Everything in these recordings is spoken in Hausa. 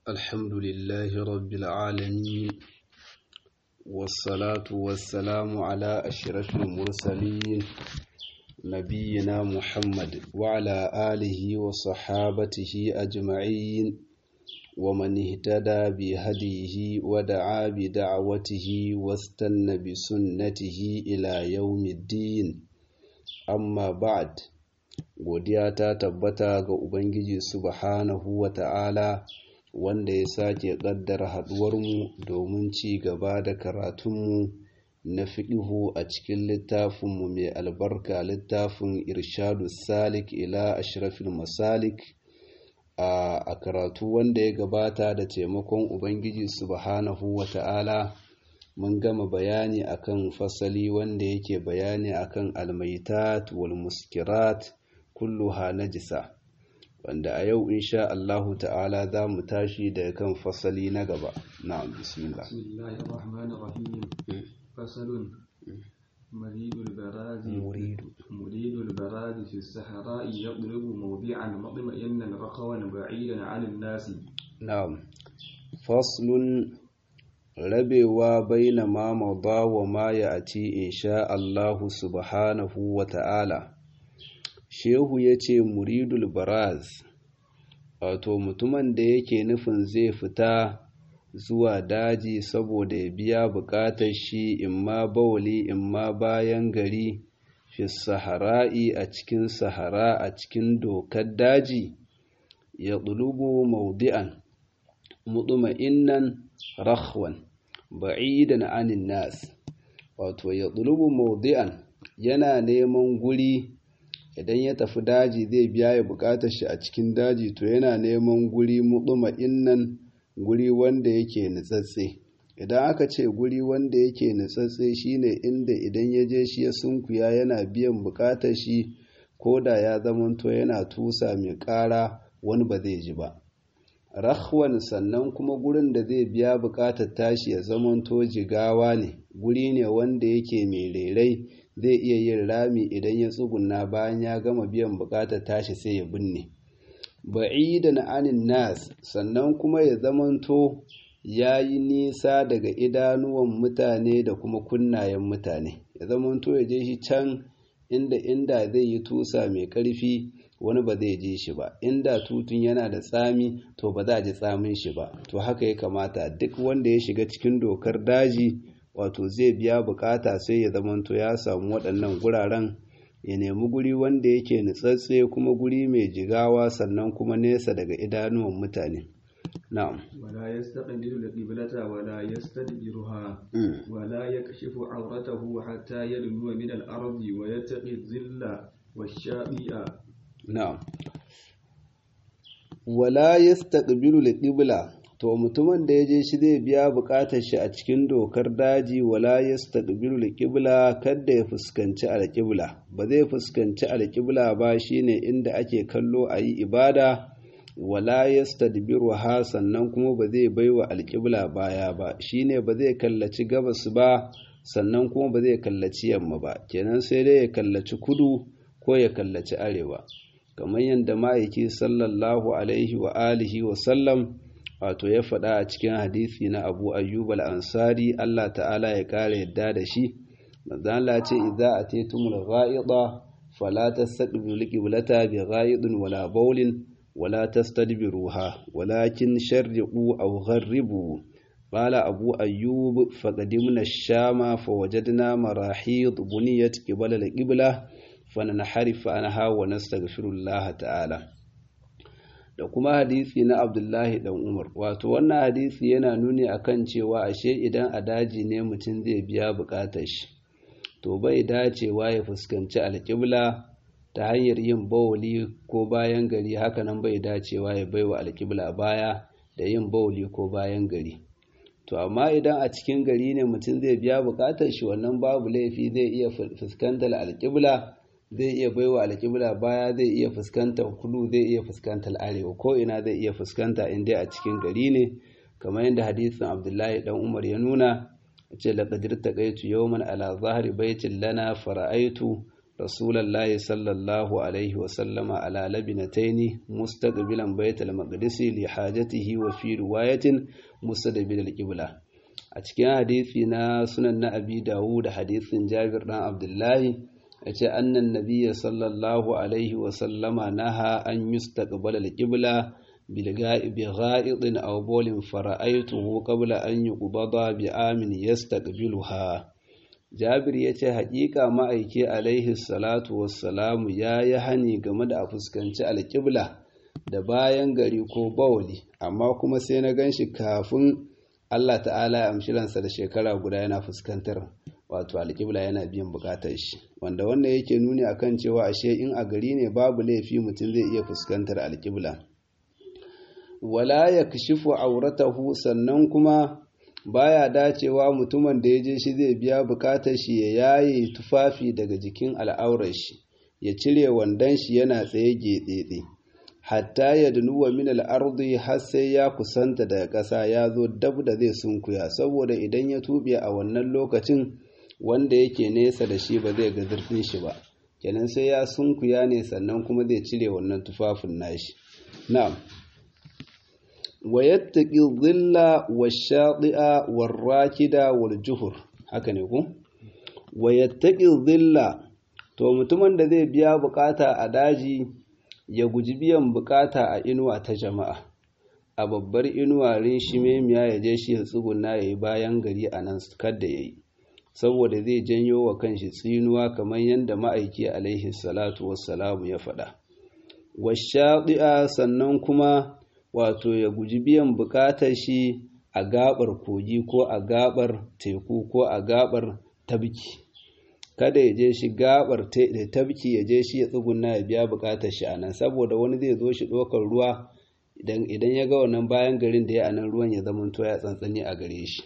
الحمد لله رب العالمين والصلاة والسلام على أشرف المرسلين نبينا محمد وعلى آله وصحابته أجمعين ومن اهتدى بهديه ودعا بدعوته واستنى بسنته إلى يوم الدين amma ba'd godiya ta tabbata ga ubangiji subhanahu wa ta'ala wanda ya sake ƙaddara haɗuwarmu domin ci gaba da karatunmu na fiɗihu a cikin littafinmu mai albarka littafin irshadu salik ila ashrafil masalik a karatu wanda ya gabata da taimakon ubangiji subhanahu wa ta'ala mun gama bayani akan fasali wanda yake bayani akan almaitat wal muskirat kulluha najisa wanda a yau insha Allahu ta'ala za mu tashi da kan fasali na gaba na'am bismillah bismillahir rahmanir rahim fasalun مريد البراز مريد مريد البراز في الصحراء يطلب موضعا مطمئنا رخوا بعيدا عن الناس na'am faslun rabewa baina ma mada wa ma ya ati insha Allahu subhanahu wa ta'ala shehu ya ce muridul baraz wato mutumin da yake nufin zai fita zuwa daji saboda ya biya bukatar shi imma bawali imma bayan gari fi sahara'i a cikin sahara a cikin dokar daji ya ɗulubu maudi'an mutuma'innan rakhwan ba'idan anin nas wato ya ɗulubu maudi'an yana neman guri idan ya tafi daji zai biya ya bukatar shi a cikin daji to yana neman guri mutuma'innan guri wanda yake nutsatse idan aka ce guri wanda yake nutsatse shine inda idan ya je shi ya sunkuya yana biyan bukatar shi ko da ya zamanto yana tusa mai ƙara wani ba zai ji ba rahwan sannan kuma gurin da zai biya bukatar tashi ya zamanto jigawa ne guri ne wanda yake mai rairai zai iya yin rami idan ya tsuguna bayan ya gama biyan bukatar tashi sai ya binne ba'idan anin nas sannan kuma ya zamanto ya yi nisa daga idanuwan mutane da kuma kunnayen mutane ya zamanto ya je shi can inda inda zai yi tusa mai ƙarfi wani ba zai je shi ba inda tutun yana da tsami to ba za a ji tsamin shi ba to haka ya kamata duk wanda ya shiga cikin dokar daji wato zai biya bukata sai ya zamanto ya samu waɗannan guraren ya nemi guri wanda yake nutsatse kuma guri mai jigawa sannan kuma nesa daga idanuwan mutane na'am ولا يستقبل القبلة ولا يستدبرها ولا يكشف عورته حتى يدنو من الأرض ويتقي الظل والشابئ na'am wala yastaqbilu al-qibla to mutumin da yaje shi zai biya bukatar shi a cikin dokar daji wala yastaqbilu al-qibla kada ya fuskanci al-qibla ba zai fuskanci al-qibla ba shine inda ake kallo ayi ibada wala yastadbiruha sannan kuma ba zai baiwa al-qibla baya ba shine ba zai kallaci gabas ba sannan kuma ba zai kallaci yamma ba kenan sai dai ya kallaci kudu ko ya kallaci arewa kamar yadda ma'aiki sallallahu alaihi wa alihi wa sallam wato ya faɗa a cikin hadisi na abu ayyub al-ansari Allah ta'ala ya ƙara yadda da shi manzo Allah ce idza atitumul gha'ida fala tastaqbilu qiblata bi gha'idin wala bawlin wala tastadbiruha walakin sharriqu aw gharribu قال أبو أيوب فقدمنا الشام فوجدنا مراحيض بنيت قبل القبلة فننحرف عنها ونستغفر الله ta'ala. da kuma hadisi na Abdullahi dan Umar wato wannan hadisi yana nuni akan cewa ashe idan a daji ne mutum zai biya bukatar shi to bai dacewa ya fuskanci alƙibla ta hanyar yin bawuli ko bayan gari hakanan bai dacewa ya baiwa alƙibla baya da yin bawuli ko bayan gari to amma idan a cikin gari ne mutum zai biya bukatar shi wannan babu laifi zai iya fuskantar alƙibla zai iya baiwa alƙibla baya zai iya fuskantar kudu zai iya fuskantar arewa ko ina zai iya fuskanta in dai a cikin gari ne kamar yadda hadisin abdullahi dan umar ya nuna ce laqad irtaqaitu yawman ala zahri baitin lana fara'aitu rasulullahi sallallahu alaihi wa sallama ala labinataini mustaqbilan baitul maqdis li hajatihi wa fi riwayatin mustaqbil al-qibla a cikin hadisi na sunan na abi dawud da hadisin jabir dan abdullahi yace annan nabiyyi sallallahu alaihi wa sallama naha an yustaqbala al-qibla بغائط أو بول فرأيته قبل أن يقبض بآمن يستقبلها Jabir ya ce haƙiƙa ma'aiki alaihi salatu wassalamu ya yi hani game da a fuskanci alƙibla da bayan gari ko bawali amma kuma sai na gan shi kafin Allah ta'ala ya amshi ransa da shekara guda yana fuskantar wato alƙibla yana biyan buƙatar shi wanda wannan yake nuni akan cewa ashe in a gari ne babu laifi mutum zai iya fuskantar alƙibla wala ya kashifu auratahu sannan kuma baya dacewa mutumin da ya je shi zai biya bukatar shi ya yaye tufafi daga jikin al'aurar shi ya cire wandon shi yana tsaye getsetse hatta ya dunuwa min al'ardi har sai ya kusanta daga ƙasa ya zo dab da zai sunkuya saboda idan ya tuɓe a wannan lokacin wanda yake nesa da shi ba zai ga zurfin shi ba kenan sai ya sunkuya ne sannan kuma zai cire wannan tufafin nashi na'am ويتقي الظل والشاطئ والراكد والجهر haka ne ku wayattaqi dhilla to mutumin da zai biya bukata a daji ya guji biyan bukata a inuwa ta jama'a a babbar inuwa rin shimemiya ya je shi ya tsuguna ya yi bayan gari a nan kadda ya yi saboda zai janyo wa kanshi tsinuwa kamar yadda ma'aiki alaihi salatu wassalamu ya faɗa washaɗi'a sannan kuma wato ya guji biyan bukatar shi a gabar kogi ko a gabar teku ko a gabar tabki kada ya je shi gabar da tabki ya je shi ya tsuguna ya biya bukatar shi a nan saboda wani zai zo shi ɗaukar ruwa idan ya ga wannan bayan garin da ya anan ruwan ya zama to ya tsantsani a gare shi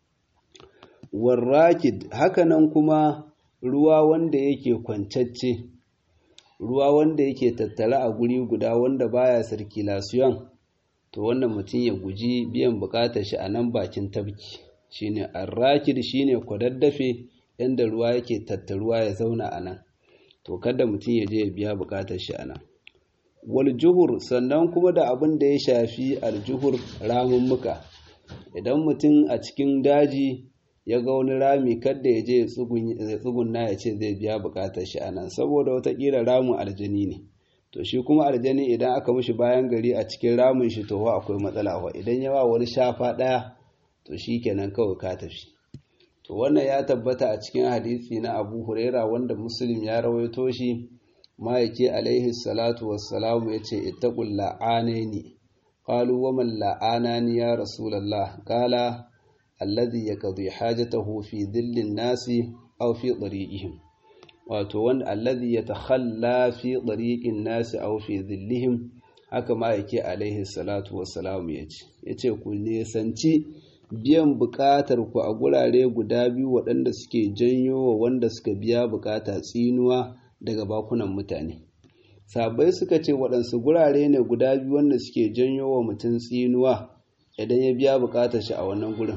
warrakid hakanan kuma ruwa wanda yake kwancacce ruwa wanda yake tattare a guri guda wanda baya circulation to wannan mutum ya guji biyan bukatar shi a nan bakin tabki shine arrakid shine kwadaddafe inda ruwa yake tattaruwa ya zauna a nan to kada mutum ya je ya biya bukatar shi a nan wal juhur sannan kuma da abin da ya shafi aljuhur ramummuka idan mutum a cikin daji ya ga wani rami kadda ya je ya tsugunna ya ce zai biya bukatar shi a nan saboda watakila ramin aljani ne to shi kuma aljani idan aka mishi bayan gari a cikin ramin shi to akwai matsala wa idan ya ba wani shafa ɗaya to shi kenan kawai ka tafi to wannan ya tabbata a cikin hadisi na abu huraira wanda muslim ya rawaito shi ma'aiki alaihi salatu wassalamu ya ce ittaqul la'anaini qalu wa man la'anani ya rasulullah qala alladhi yaqdi hajatahu fi dhillin nasi aw fi tariqihim wato wanda alladhi yatakhalla fi tariqin nasi aw fi dhillihim haka ma yake alaihi salatu wassalam yace yace ku nesanci biyan bukatar ku a gurare guda biyu waɗanda suke janyo wa wanda suka biya bukata tsinuwa daga bakunan mutane sabai suka ce waɗansu gurare ne guda biyu wanda suke janyo wa mutum tsinuwa idan ya biya bukatar shi a wannan gurin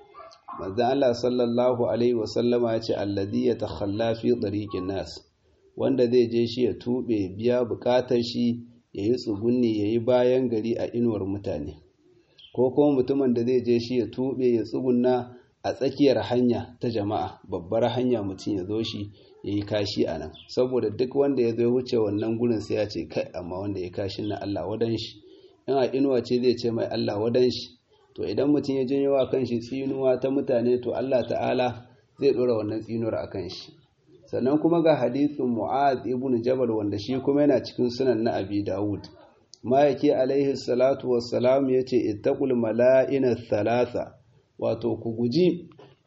manzon Allah sallallahu alaihi wasallama ya ce alladhi yatakhalla fi tariqin nas wanda zai je shi ya tube biya bukatar shi yayi tsugunni yayi bayan gari a inuwar mutane ko kuma mutumin da zai je shi ya tube ya tsugunna a tsakiyar hanya ta jama'a babbar hanya mutum ya zo shi yayi kashi a nan saboda duk wanda ya zo wuce wannan gurin sai ya ce kai amma wanda ya kashi na Allah wadan shi in a inuwa ce zai ce mai Allah wadan shi to idan mutum ya janyo wa kanshi tsinuwa ta mutane to Allah ta'ala zai dora wannan tsinuwar a kan shi sannan kuma ga hadithin mu'az ibn jabal wanda shi kuma yana cikin sunan na abi dawud ma'aiki alaihi salatu wassalam ya ce ittaqul mala'ina thalatha wato ku guji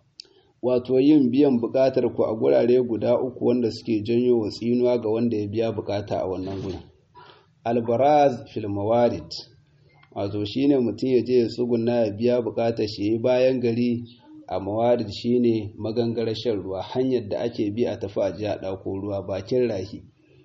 wato yin biyan bukatar ku a gurare guda uku wanda suke janyo wa tsinuwa ga wanda ya biya bukata a wannan gurin albaraz fil mawarid wato shine mutum ya je ya tsuguna ya biya bukatar shi yi bayan gari a mawarid shine magangarar shan ruwa hanyar da ake bi a tafi a ji a ɗauko ruwa bakin rahi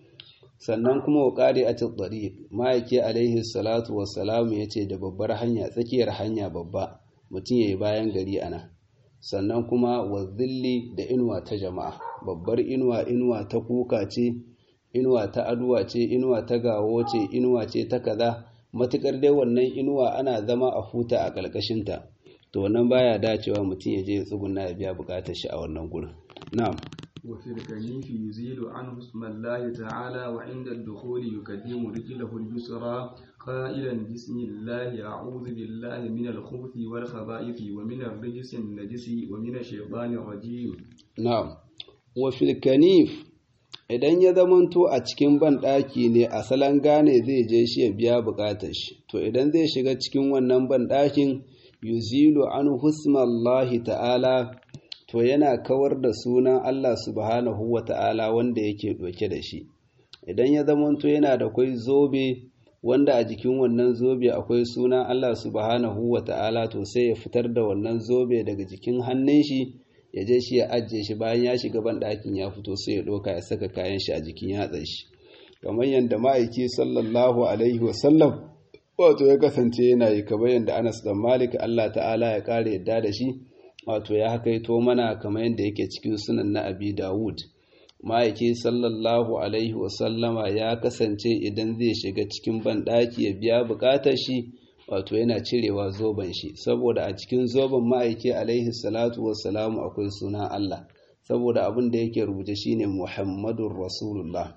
sannan kuma wa ƙari a tsari ma'aiki alaihi salatu wassalamu ya ce da babbar hanya tsakiyar hanya babba mutum ya yi bayan gari a nan sannan kuma wa zilli da inuwa ta jama'a babbar inuwa inuwa ta kuka ce inuwa ta aduwa ce inuwa ta gawo ce inuwa ce ta kaza matukar dai wannan inuwa ana zama a huta a ƙarƙashinta to wannan baya dacewa mutum ya je ya tsuguna ya biya buƙatar shi a wannan gurin na'am وفي الكنيف يزيل عنه اسم الله تعالى وعند الدخول يقدم رجله اليسرى قائلا بسم الله أعوذ بالله من الخبث والخبائث ومن الرجس النجس ومن الشيطان الرجيم na'am wa fil kanif idan ya zamanto a cikin banɗaki ne a salon gane zai je shi ya biya buƙatar shi to idan zai shiga cikin wannan banɗakin yuzilu an husmallahi ta'ala to yana kawar da sunan Allah subhanahu wa ta'ala wanda yake ɗauke da shi idan ya zamanto yana da kwai zobe wanda a jikin wannan zobe akwai sunan Allah subhanahu wa ta'ala to sai ya fitar da wannan zobe daga jikin hannun shi ya je shi ya ajiye shi bayan ya shiga ban ɗakin ya fito sai ya ɗauka ya saka kayan shi a jikin yatsan shi kamar yadda ma'aiki sallallahu alaihi wasallam wato ya kasance yana yi kamar yadda Anas dan Malik Allah ta'ala ya kare yadda da shi wato ya hakaito mana kamar yadda yake cikin sunan na Abi Dawud ma'aiki sallallahu alaihi wasallama ya kasance idan zai shiga cikin ban ɗaki ya biya buƙatar shi wato yana cirewa zoben shi saboda a cikin zoben ma'aiki alaihi salatu wassalamu akwai sunan Allah saboda abin da yake rubuce shine Muhammadun Rasulullah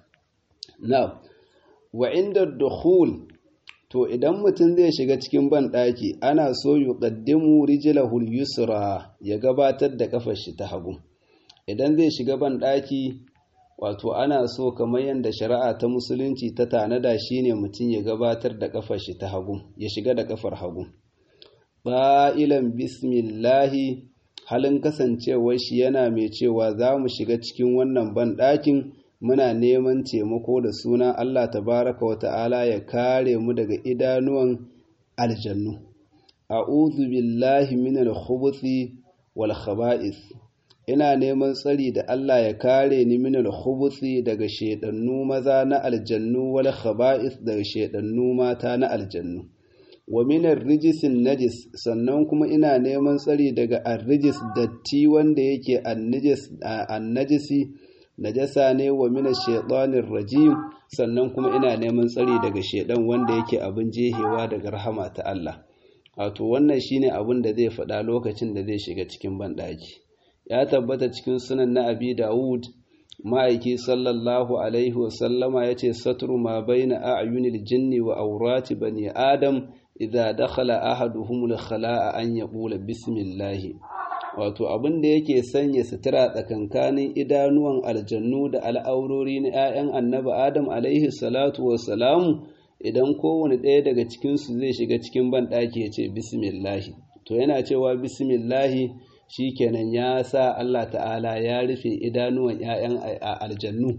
na wa inda dukhul to idan mutum zai shiga cikin ban ɗaki ana so yuqaddimu rijlahu yusra ya gabatar da kafar shi ta hagu idan zai shiga ban ɗaki wato ana so kamar yadda shari'a ta musulunci ta tanada shine mutum ya gabatar da kafar shi ta hagu ya shiga da kafar hagu ba'ilan bismillahi halin kasancewar shi yana mai cewa za mu shiga cikin wannan banɗakin muna neman taimako da suna Allah tabaraka wa ta'ala ya kare mu daga idanuwan aljannu a'udhu billahi minal khubuthi wal khaba'ith ina neman tsari da Allah ya kare ni minal khubuthi daga shedannu maza na aljannu wal khaba'ith daga shedannu mata na aljannu wa minar rijisin najis sannan kuma ina neman tsari daga arrijis datti wanda yake annajisi najasa ne wa mina shaitanir rajim sannan kuma ina neman tsari daga shaidan wanda yake abin jehewa daga rahama ta Allah wato wannan shine abin da zai faɗa lokacin da zai shiga cikin banɗaki ya tabbata cikin sunan na abi dawud ma'aiki sallallahu alaihi wasallama ya ce satru ma baina a'yunil jinni wa aurati bani adam idza dakhala ahaduhum al-khala'a an yaqula bismillah wato abin da yake sanya sutura tsakankanin idanuwan aljannu da al'aurori na 'ya'yan annabi adam alaihi salatu wassalamu idan kowane ɗaya daga cikinsu zai shiga cikin banɗaki ya ce bismillahi to yana cewa bismillahi shikenan ya sa Allah ta'ala ya rufe idanuwan 'ya'yan aljannu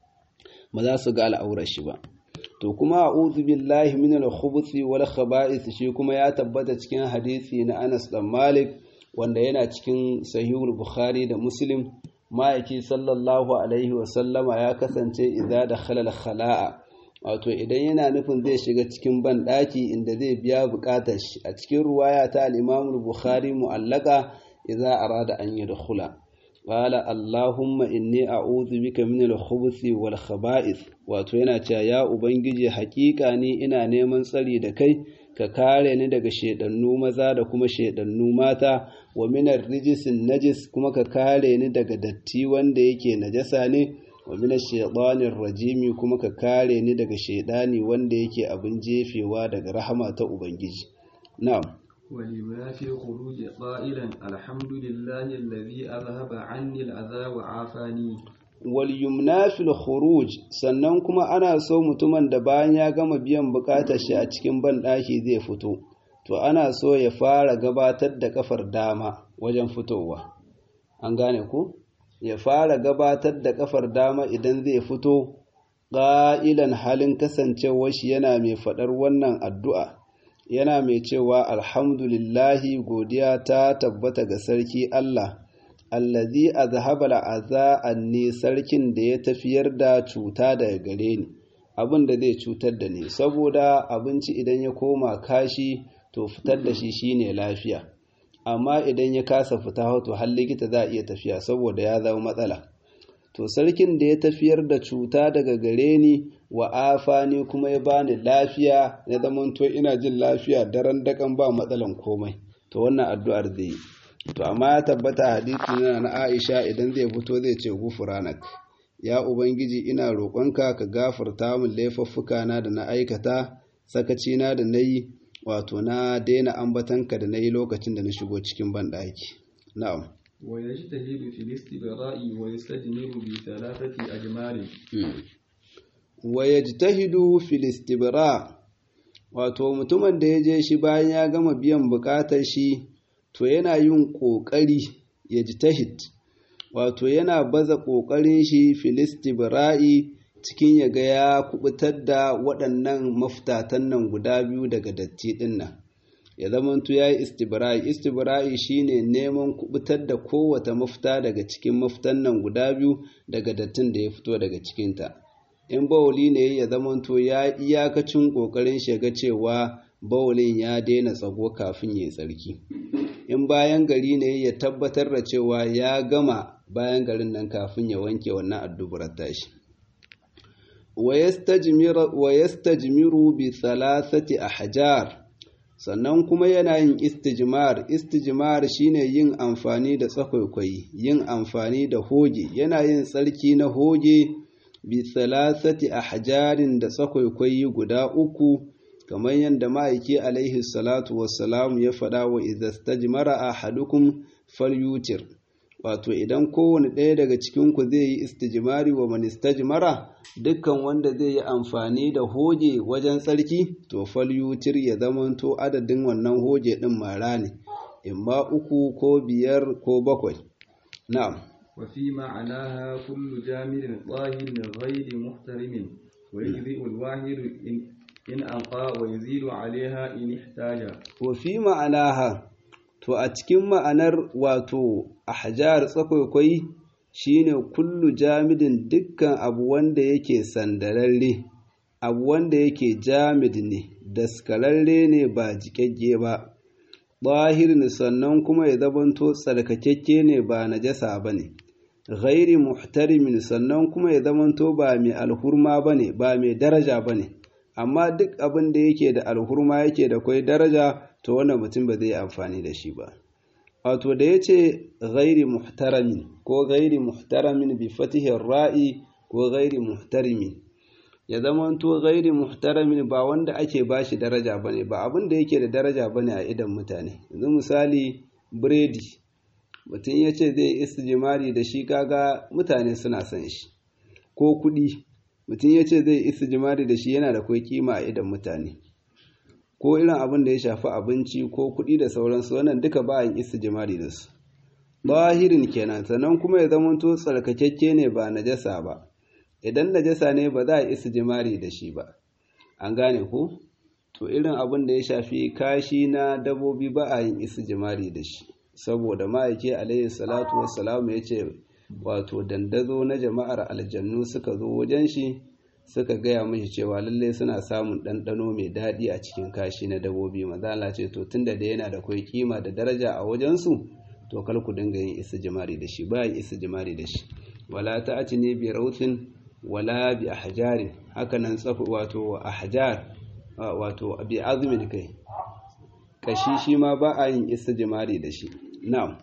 ba za su ga al'aurar shi ba to kuma a'udhu billahi minal khubuthi wal khaba'ith shi kuma ya tabbata cikin hadisi na Anas dan Malik wanda yana cikin sahihul Bukhari da Muslim ma'aiki sallallahu alaihi wa sallama ya kasance idza dakhala al khala'a wato idan yana nufin zai shiga cikin ban daki inda zai biya bukatar shi a cikin ruwaya ta al-Imam Bukhari mu'allaka idza arada an yadkhula qala allahumma inni a'udhu bika min al-khubuthi wal khaba'ith wato yana cewa ya ubangiji hakika ni ina neman tsari da kai ka kare ni daga shedannu maza da kuma shedannu mata wa min ar-rijisin najis kuma ka kare ni daga datti wanda yake najasa ne wa min ash-shaytanir rajimi kuma ka kare ni daga shedani wanda yake abin jefewa daga rahama ta ubangiji na'am ولما في خروج قائلا الحمد لله الذي أذهب عني الأذى وعافاني walyumna fil khuruj sannan kuma ana so mutumin da bayan ya gama biyan bukatar shi a cikin banɗaki zai fito to ana so ya fara gabatar da kafar dama wajen fitowa an gane ku ya fara gabatar da kafar dama idan zai fito ƙa'ilan halin kasancewar shi yana mai faɗar wannan addu'a yana mai cewa alhamdulillahi godiya ta tabbata ga sarki Allah allazi azhaba al'aza anni sarkin da ya tafiyar da cuta daga gare ni abin da zai cutar da ni saboda abinci idan ya koma kashi to fitar da shi shine lafiya amma idan ya kasa fita to har likita za a iya tafiya saboda ya zama matsala to sarkin da ya tafiyar da cuta daga gare ni wa afani kuma ya bani lafiya ya zamanto ina jin lafiya daren dakan ba matsalan komai to wannan addu'ar zai yi to amma ya tabbata hadisi na na Aisha idan zai fito zai ce gufranak ya ubangiji ina roƙonka ka gafarta min laifuffuka na da na aikata sakaci na da nayi wato na daina ambatanka da nayi lokacin da na shigo cikin banɗaki na'am ويجتهد في الاستبراء ويستجمر بثلاثة أجمال wayajtahidu fil istibra wato mutumin da ya je shi bayan ya gama biyan bukatar shi to yana yin kokari yajtahid wato yana baza kokarin shi fil istibra'i cikin ya ga ya kubutar da waɗannan maftatan nan guda biyu daga datti ɗin nan ya zamanto ya yi istibra'i istibra'i shine neman kubutar da kowace mafita daga cikin mafitan nan guda biyu daga dattin da ya fito daga cikinta in bawuli ne ya zamanto ya iyakacin ƙoƙarin shiga cewa bawulin ya daina tsago kafin ya yi tsarki in bayan gari ne ya tabbatar da cewa ya gama bayan garin nan kafin ya wanke wannan addubarar tashi wa yastajmiru bi thalathati ahjar sannan kuma yana yin istijmar istijmar shine yin amfani da tsakwaikwai yin amfani da hoge yana yin tsarki na hoge bi thalathati ahjarin da tsakwaikwai guda uku kamar yadda ma'aiki alaihi salatu wassalam ya faɗa wa idza stajmara ahadukum falyutir wato idan kowane ɗaya daga cikinku zai yi istijmari wa man istajmara dukkan wanda zai yi amfani da hoge wajen tsarki to falyutir ya zamanto adadin wannan hoge ɗin mara ne imma uku ko biyar ko bakwai na'am وفي معناها كل جامد ظاهر غير محترم ويجزئ الواحد إن, إن أنقى ويزيد عليها إن احتاج وفي معناها to a cikin ma'anar wato ahjar tsakwaikwai shine kullu jamidin dukkan abu wanda yake sandararre abu wanda yake jamid ne daskararre ne ba jikagge ba bahirin sannan kuma ya zabanto tsarkakekke ne ba najasa ba ne ghairi muhtarimin sannan kuma ya zamanto ba mai alhurma ba ne ba mai daraja ba ne amma duk abin da yake da alhurma yake da kwai daraja to wannan mutum ba zai yi amfani da shi ba wato da ya ce ghairi muhtaramin ko ghairi muhtaramin bi fatihin ra'i ko ghairi muhtarimin ya zamanto ghairi muhtaramin ba wanda ake ba shi daraja ba ne ba abin da yake da daraja ba ne a idan mutane yanzu misali biredi mutum ya ce zai istijimari da shi kaga mutane suna son shi ko kuɗi mutum ya ce zai istijimari da shi yana da kwai kima a idan mutane ko irin abin da ya shafi abinci ko kuɗi da sauransu wannan duka ba yin istijimari da su bahirin kenan sannan kuma ya zamanto tsarkakekke ne ba najasa ba idan najasa ne ba za a istijimari da shi ba an gane ko to irin abin da ya shafi kashi na dabobi ba a yin istijimari da shi saboda ma'aiki alayhi salatu wassalamu ya ce wato dandazo na jama'ar aljannu suka zo wajen shi suka gaya mashi cewa lallai suna samun ɗanɗano mai daɗi a cikin kashi na dabobi mazala ce to tunda da yana da kwai kima da daraja a wajensu to kar ku dinga yin istijmari da shi ba yin istijmari da shi wala ta'ati ne bi rautin wala bi ahjarin haka nan tsafu wato ahjar wato bi azmin kai kashi shi ma ba a yin istijmari da shi na'am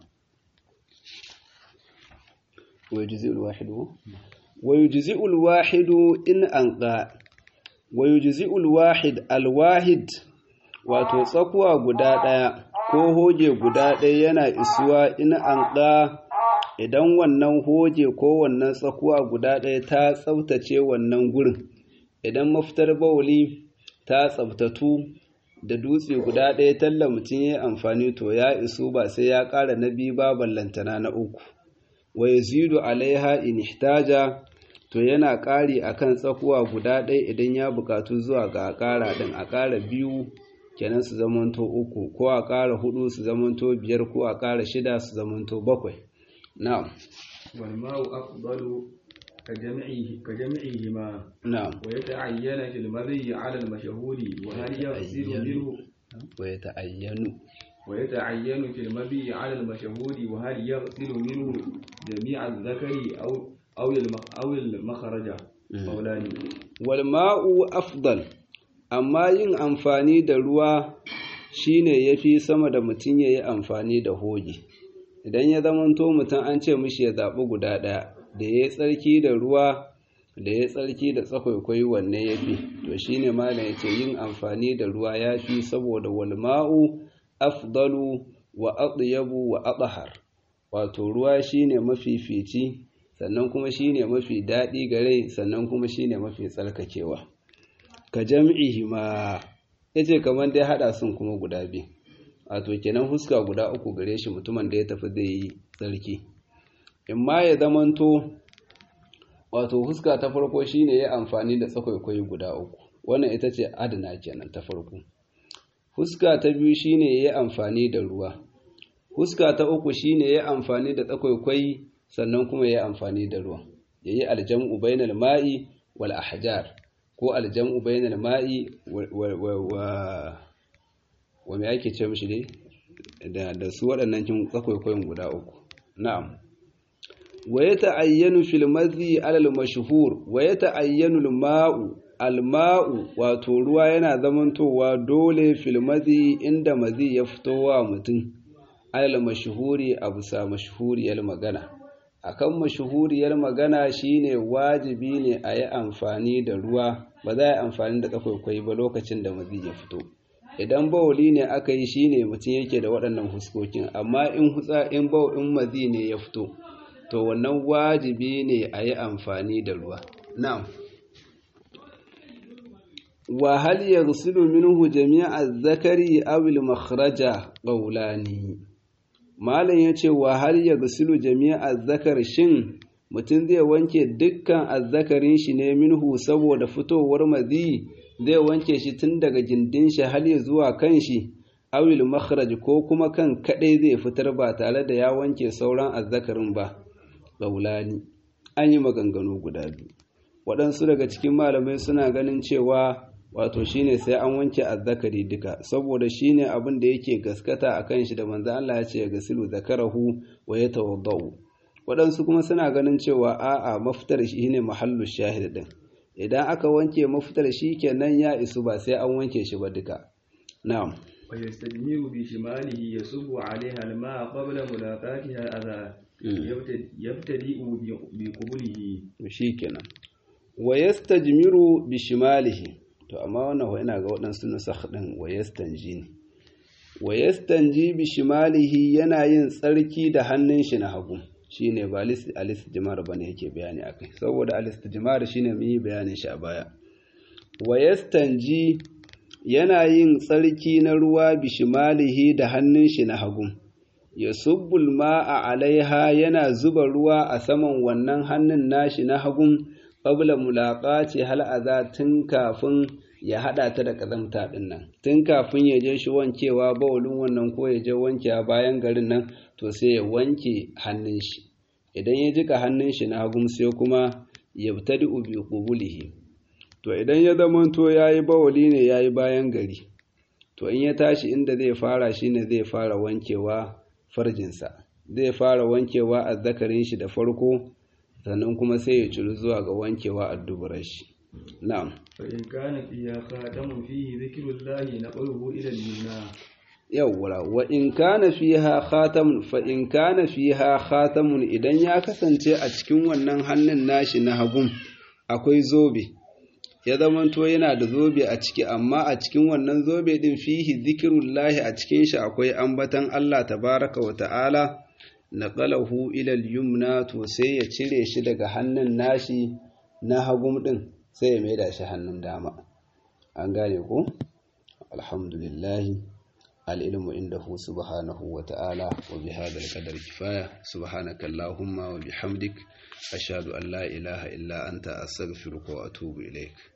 ويجزئ الواحد ويجزئ الواحد إن أنقى ويجزئ الواحد الواحد wato tsakuwa guda ɗaya ko hoje guda ɗaya yana isuwa in an ɗa idan wannan hoje ko wannan tsakuwa guda ɗaya ta tsaftace wannan gurin idan mafitar bauli ta tsaftatu da dutse guda ɗaya talla mutum ya amfani to ya isu ba sai ya ƙara na biyu ba ballantana na uku wa yazidu alaiha in ihtaja to yana ƙari akan tsakuwa guda ɗaya idan ya buƙatu zuwa ga ƙara ɗin a ƙara biyu kenan su zamanto uku ko a ƙara hudu su zamanto biyar ko a ƙara shida su zamanto bakwai na'am والماء أفضل كجمعه كجمعهما na'am ويتعين في المذي على المشهور وهل يغسل منه wa yata'ayyanu ويتعين في المبي على المشهور وهل يغسل منه جميع الذكر أو أو أو المخرج قولان والماء أفضل amma yin amfani da ruwa shine yafi sama da mutum ya yi amfani da hoge idan ya zamanto mutum an ce mishi ya zaɓi guda ɗaya da ya yi tsarki da ruwa da ya tsarki da tsakwaikwai wanne ya fi to shi ne malam ya ce yin amfani da ruwa ya fi saboda walma'u afdalu wa atyabu wa athhar wato ruwa shine mafifici sannan kuma shine mafi daɗi ga rai sannan kuma shine mafi tsarkakewa ka jam'ihi ma yace kamar dai hada sun kuma guda biyu wato kenan huska guda uku gare shi mutumin da ya tafi zai yi tsarki in ma ya zamanto wato huska ta farko shine ya amfani da tsakwaikwai guda uku wannan ita ce adana kenan ta farko huska ta biyu shine ya amfani da ruwa huska ta uku shine ya amfani da tsakwaikwai sannan kuma ya amfani da ruwa yayi aljam'u bainal ma'i wal ahjar ko aljam'u bainal ma'i wa wa me ake ce mishi dai da da su waɗannan kin tsakwaikwayin guda uku na'am wa yata'ayyanu fil madhi ala al mashhur wa yata'ayyanu al ma'u al ma'u wato ruwa yana zamantowa dole fil madhi inda madhi ya fito wa mutum ala al mashhuri abu sa mashhuriyar magana akan mashhuriyar magana shine wajibi ne a yi amfani da ruwa ba za a yi amfani da tsakwaikwai ba lokacin da mazi ya fito idan bawuli ne aka yi shine mutum yake da waɗannan huskokin amma in hutsa in baw in mazi ne ya fito to wannan wajibi ne a yi amfani da ruwa na'am wa hal yaghsilu minhu jami'a zakari aw al makhraja qawlani malam yace wa hal yaghsilu jami'a zakar shin mutum zai wanke dukkan azzakarin shi ne minhu saboda fitowar mazi zai wanke shi tun daga gindin shi har ya zuwa kan shi awil makhraj ko kuma kan kadai zai fitar ba tare da ya wanke sauran azzakarin ba gaulani an yi maganganu guda biyu waɗansu daga cikin malamai suna ganin cewa wato shine sai an wanke azzakari duka saboda shine abin da yake gaskata a kan shi da manzo Allah ya ce ya gasilu zakarahu wa yatawaddau waɗansu kuma suna ganin cewa a'a mafitar shi ne mahallu shahid din idan aka wanke mafitar shi kenan ya isu ba sai an wanke shi ba duka na'am wa yastajmiru bi shimalihi yasubu alaiha alma qabla mulaqatiha adha yabtadi'u bi qubulihi shi kenan wa yastajmiru bi shimalihi to amma wannan wa ina ga waɗansu nusakh din wa yastanji ne wa yastanji bi shimalihi yana yin tsarki da hannun shi na hagu shine ba alistijmar bane yake bayani akai saboda alistijmar shine mun yi bayanin shi a baya wa yastanji yana yin tsarki na ruwa bishimalihi da hannun shi na hagu yasubbul ma'a alaiha yana zuba ruwa a saman wannan hannun nashi na hagun qabla mulaqati hal aza tun kafin ya hada ta da kazamta din nan tun kafin ya je shi wankewa bawulin wannan ko ya je wankewa bayan garin nan to sai ya wanke hannun shi idan ya jika hannun shi na hagun sai kuma ya tadi bi qubulihi to idan ya zamanto yayi bawuli ne yayi bayan gari to in ya tashi inda zai fara shine zai fara wankewa farjinsa zai fara wankewa azzakarin shi da farko sannan kuma sai ya ciru zuwa ga wankewa addubarar shi na'am fa in kana fiya khatamun fihi dhikrullahi naqluhu ila al-yumna yawwa wa in kana fiha khatamun fa in kana fiha khatamun idan ya kasance a cikin wannan hannun nashi na hagun akwai zobe ya zamanto yana da zobe a ciki amma a cikin wannan zobe din fihi zikrullahi a cikin shi akwai ambatan Allah tabaraka wa ta'ala naqalahu ila al-yumna to sai ya cire shi daga hannun nashi na hagum din sai ya maida shi hannun dama an gane ko alhamdulillah العلم عنده سبحانه وتعالى وبهذا القدر كفاية سبحانك اللهم وبحمدك أشهد أن لا إله إلا أنت أستغفرك وأتوب إليك